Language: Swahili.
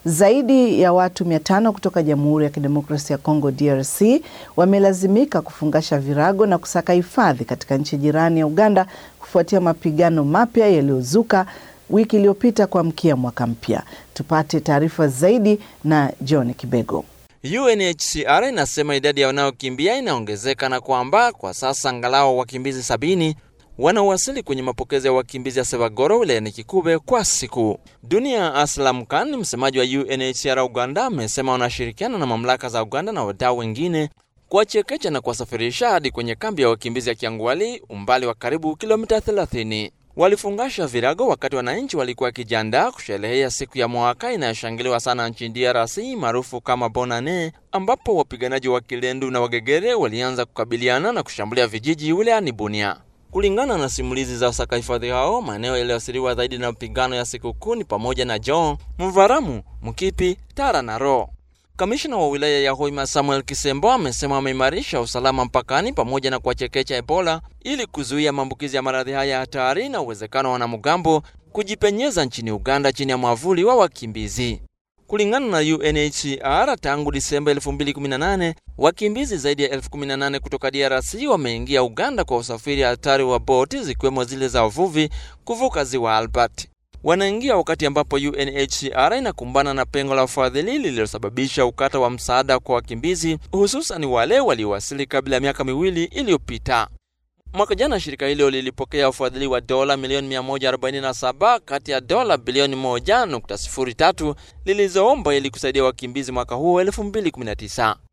Zaidi ya watu mia tano kutoka Jamhuri ya Kidemokrasia ya Kongo DRC wamelazimika kufungasha virago na kusaka hifadhi katika nchi jirani ya Uganda kufuatia mapigano mapya yaliyozuka wiki iliyopita kuamkia mwaka mpya. Tupate taarifa zaidi na John Kibego. UNHCR inasema idadi ya wanaokimbia inaongezeka na kwamba kwa sasa angalau wakimbizi sabini wanaowasili kwenye mapokezi ya wakimbizi ya Sevagoro wilayani Kikube kwa siku. Dunia Aslam Khan, msemaji wa UNHCR Uganda, amesema wanashirikiana na mamlaka za Uganda na wadau wengine kuwachekecha na kuwasafirisha hadi kwenye kambi ya wakimbizi ya Kiangwali, umbali wa karibu kilomita 30. Walifungasha virago wakati wananchi walikuwa wakijiandaa kusherehea siku ya mwaka inayoshangiliwa sana nchini DRC maarufu kama Bonane, ambapo wapiganaji wa Kilendu na Wagegere walianza kukabiliana na kushambulia vijiji wilayani Bunia. Kulingana na simulizi za wasaka hifadhi hao, maeneo yaliyoathiriwa zaidi na mapigano ya sikukuu ni pamoja na Jon, Mvaramu, Mkipi, Tara na Ro. Kamishna wa wilaya ya Hoima Samuel Kisembo amesema wameimarisha usalama mpakani pamoja na kuwachekecha Ebola ili kuzuia maambukizi ya maradhi haya hatari na uwezekano wa wanamgambo kujipenyeza nchini Uganda chini ya mwavuli wa wakimbizi. Kulingana na UNHCR, tangu Disemba 2018 wakimbizi zaidi ya elfu 18 kutoka DRC wameingia Uganda kwa usafiri hatari wa boti zikiwemo zile za uvuvi kuvuka ziwa Albert. Wanaingia wakati ambapo UNHCR inakumbana na pengo la ufadhili lililosababisha ukata wa msaada kwa wakimbizi, hususan wale waliowasili kabla ya miaka miwili iliyopita. Mwaka jana shirika hilo lilipokea ufadhili wa dola milioni 147 kati ya dola bilioni 1.03 lilizoomba ili kusaidia wakimbizi mwaka huu 2019.